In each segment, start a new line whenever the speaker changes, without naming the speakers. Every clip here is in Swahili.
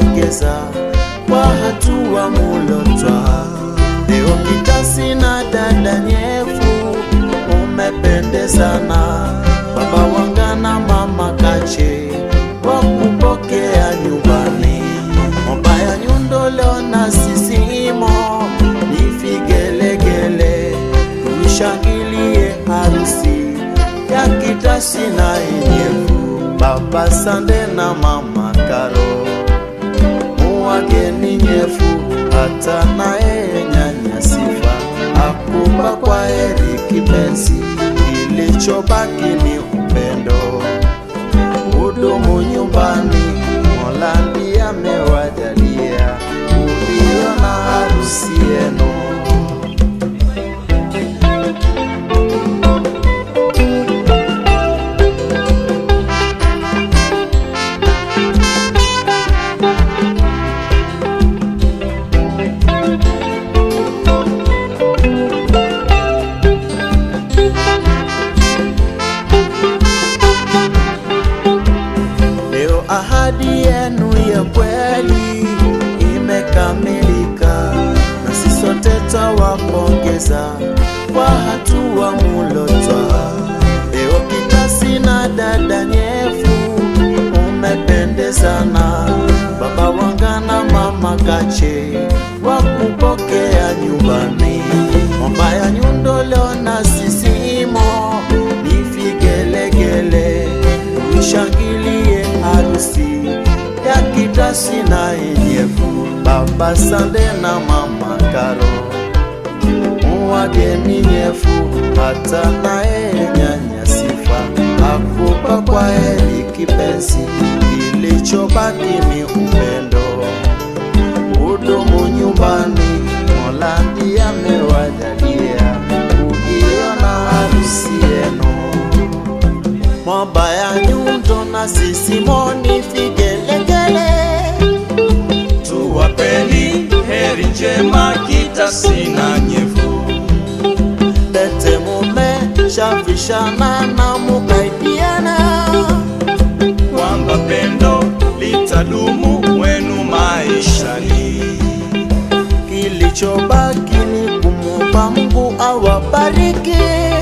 wapongeza kwa hatua mulotwa. Leo kitasi na dada nyefu umependezana, baba wangana mama kache wakupokea nyumbani. Mobaya nyundo leo na sisimo ni vigelegele, tuishangilie harusi ya kitasi na yenyevu, baba Sande na mama Karo muwageni nyefu, hata naye nyanya Sifa akupa kwa heri kipenzi, kilichobaki ni upendo hudumu nyumbani. Mola ndiye amewajalia kuiona harusi yenu. Leo ahadi yenu ya kweli imekamilika, na sisi sote twawapongeza kwa hatua mulotwa. Leo kitasi na dada nyefu umependezana, baba wangana mama kache wakupokea nyumbani. Momba ya nyundo leo na sisimo ni vigelegele tushangilie harusi ya kitasi na yenyevu, baba Sande na mama Karo muwageni nyefu, hata naye nyanya Sifa akupa kwa heri kipenzi, kilichobaki ni upendo hudumu nyumbani. Mola ndiye amewajalia kuiona harusi yenu mabaya nyundo na sisimoni vigelegele
tuwapeni heri njema kitasi na nyevu
pete mume shavishana na mukaidiana
kwamba pendo litadumu wenu maishani
kilichobaki ni kumuomba Mungu awabariki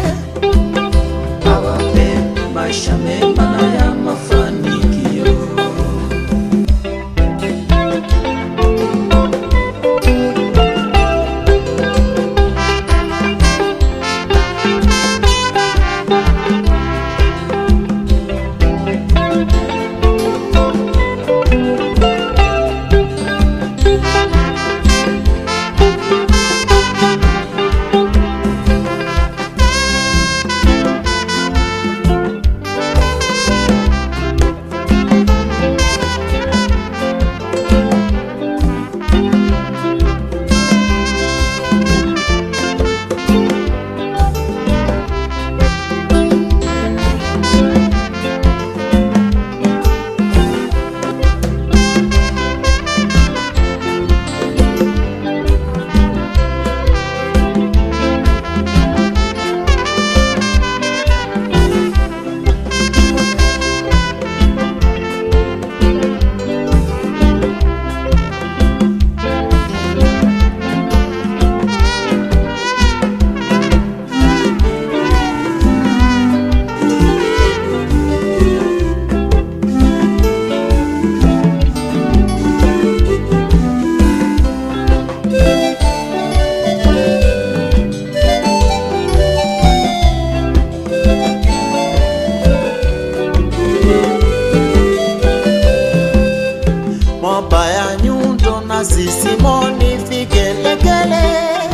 awape maisha mema na ya mafanikio
mabaya nyundo na sisimoni vigelegele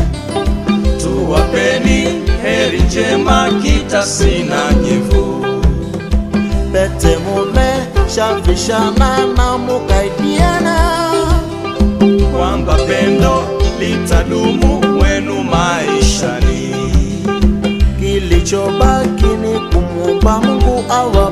tuwapeni heri njema kitasi na nyevu
pete mume shavishana na mukaidiana
kwamba pendo litadumu wenu maishani
kilichobaki ni kumuomba Mungu awa